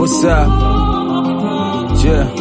What's up? Yeah.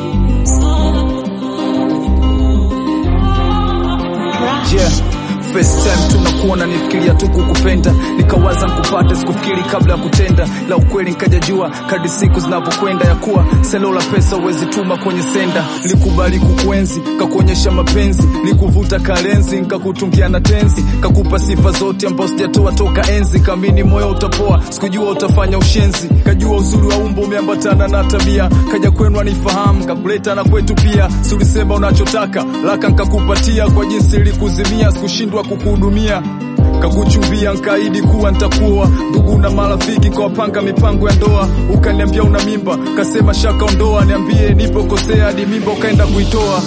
Yeah. First time tunakuona nifikiria tu kukupenda, nikawaza nkupate, sikufikiri kabla ya kutenda, la ukweli nkajajua kadri siku zinavyokwenda, ya kuwa selo la pesa uwezi tuma kwenye senda. Nikubali kukuenzi, kakuonyesha mapenzi, nikuvuta kalenzi, nkakutungia na tenzi, kakupa sifa zote ambazo sijatoa toka enzi, kamini moyo utapoa, sikujua utafanya ushenzi, kajua uzuri wa umbo umeambatana na tabia, kaja kwenu anifahamu, kakuleta na kwetu pia, si ulisema unachotaka laka nkakupatia, kwa jinsi ilikuzimia, sikushindwa kukuhudumia kakuchumbia nkaidi kuwa ntakuwa ndugu na marafiki kawapanga mipango ya ndoa, ukaniambia una mimba, kasema shaka ondoa, niambie nipokosea hadi mimba ukaenda kuitoa.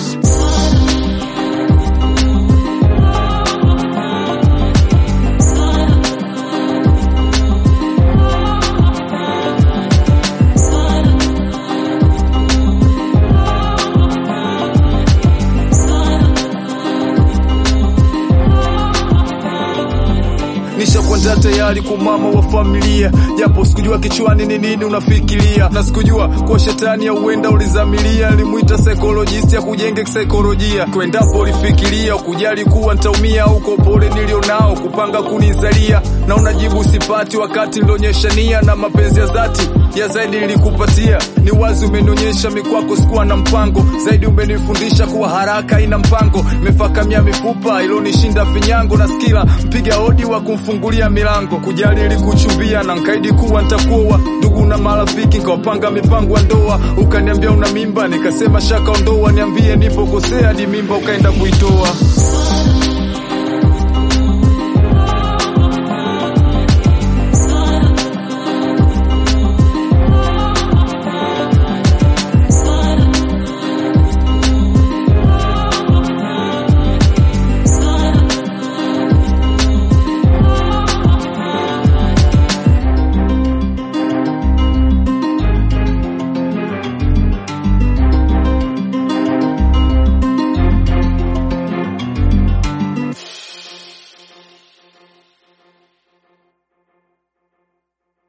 nishakwenda tayari kwa mama wa familia, japo sikujua kichwani ni nini unafikiria, na sikujua kwa shetani ya uenda ulizamilia. Nilimwita psychologist ya kujenge kisaikolojia, kwendapo ulifikiria ukujali kuwa ntaumia, uko pole nilionao kupanga kunizalia, na unajibu sipati, wakati nilionyesha nia na mapenzi ya dhati ya zaidi nilikupatia. Ni wazi umenionyesha mikwako, sikuwa na mpango zaidi, umenifundisha kuwa haraka ina mpango. Imefakamia mifupa ilonishinda finyango, na skila mpiga hodi wa kumfungulia milango. Kujali ilikuchumbia na nkaidi kuwa ntakuoa, ndugu na marafiki nkawapanga mipango ya ndoa. Ukaniambia una mimba, nikasema shaka ondoa, niambie nipokosea hadi mimba ukaenda kuitoa.